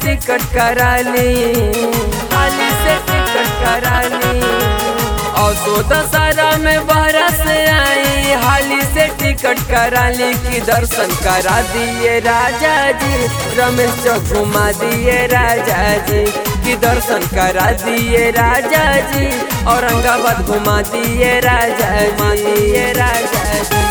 Ticket करा ली हाली से टिकट करा ली और सो दशहरा में बहरा से आई हाली से टिकट करा ली कि दर्शन करा दिए राजा जी रमेश चौक घुमा दिए राजा जी कि दर्शन करा दिए राजा जी औरंगाबाद घुमा दिए राजा घुमा दिए राजा जी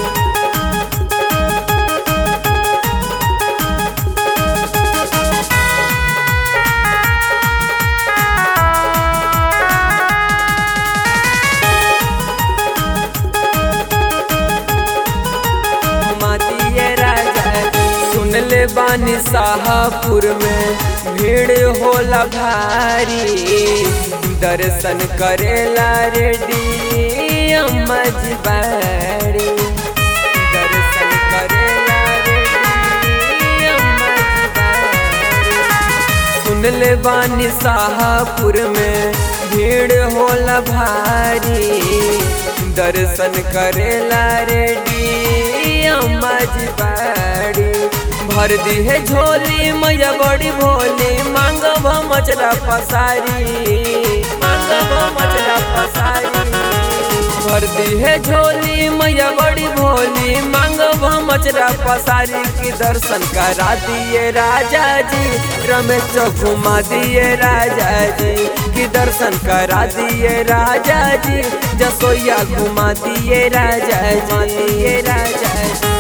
मातिए राजा सुन ले बानी शाहपुर में भीड़ होला भारी दर्शन करेला रेडी अम्मा जी बाड़ी दर्शन करेला रेडी अम्मा जी बाड़ी सुन ले बानी शाहपुर में भीड़ होला भारी दर्शन करेला रेडी अम्मा जी बाड़ी भर दी है झोली मैया बड़ी भोली मांग मचला पसारी मांग मचला पसारी भर दी है झोली मैया बड़ी भोली मांग मचरा पसारी की दर्शन करा दिए राजा जी रमेश चौक घुमा दिए राजा जी की दर्शन करा दिए राजा जी जसोया घुमा दिए राजा जी दिए राजा जी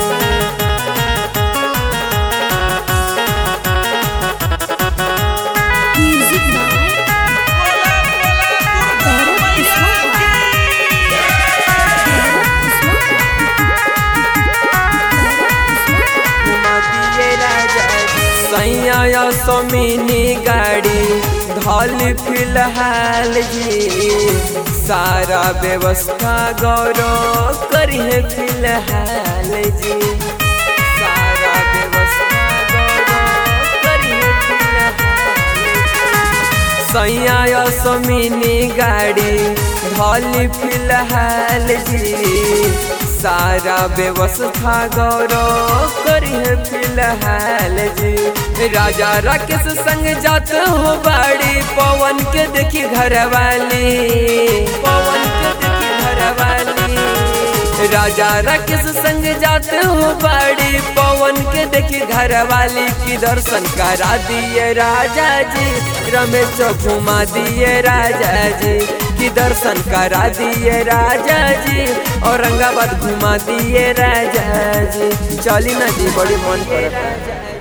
Music by Gaurav Kuswaha. Gaurav Kuswaha. सैया समिनी गाड़ी धल फिलहाल जी सारा व्यवस्था गौरव करिए फिलहाल जी सारा व्यवस्था गौरव करिए फिलहाल जी। सैया समिनी गाड़ी धल फिलहाल जी सारा व्यवस्था गौरव करिए फिलहाल जी राजा राकेश संग जात हो बाड़ी पवन के देखी घर वाली पवन के देखी घर वाली राजा राकेश संग जात हो बाड़ी पवन के देखी घर वाली की दर्शन करा दिए राजा जी रमेश चौक घुमा दिए राजा जी की दर्शन करा दिए राजा जी औरंगाबाद घुमा दिए राजा जी चली ना जी बड़ी मन कर